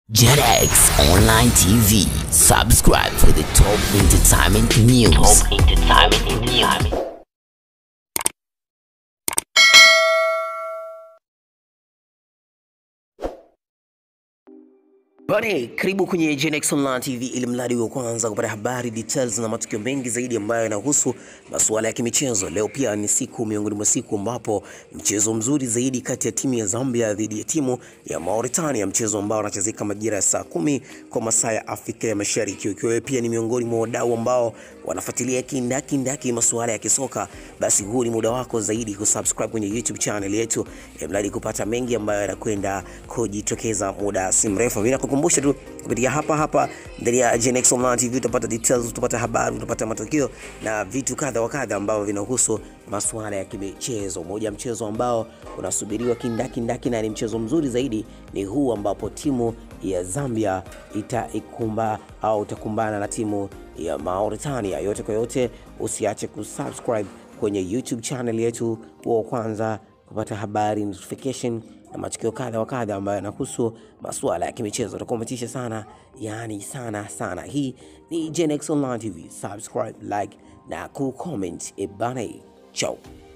JetX Online TV. Subscribe for the top entertainment news. Top entertainment news. Bane, karibu kwenye Genex Online TV ili mradi wa kwanza kupata habari details na matukio mengi zaidi ambayo yanahusu masuala ya kimichezo. Leo pia ni siku miongoni mwa siku ambapo mchezo mzuri zaidi kati ya timu ya Zambia dhidi ya timu ya Mauritania, mchezo ambao unachezeka majira ya saa kumi kwa masaa ya Afrika ya Mashariki. Ukiwa wewe pia ni miongoni mwa wadau ambao wanafuatilia kindaki ndaki masuala ya kisoka, basi huu ni muda wako zaidi kusubscribe kwenye YouTube channel yetu ili mradi kupata mengi ambayo yanakwenda kujitokeza muda si mrefu. Mimi nakukumbusha tu kupitia hapa hapa ndani ya Genex Online TV utapata details, utapata habari, utapata matukio na vitu kadha wa kadha ambavyo vinahusu masuala ya kimichezo. Moja ya mchezo ambao unasubiriwa kindaki ndaki na ni mchezo mzuri zaidi ni huu ambapo timu ya Zambia itaikumba au itakumbana na timu ya Mauritania. Yote kwa yote, usiache kusubscribe kwenye YouTube channel yetu wa kwanza kupata habari notification na matukio kadha wa kadha ambayo yanahusu masuala ya kimichezo. Utakuwa umetisha sana, yani sana sana. Hii ni Genex Online TV. Subscribe, like na kucomment. Ebane, ciao.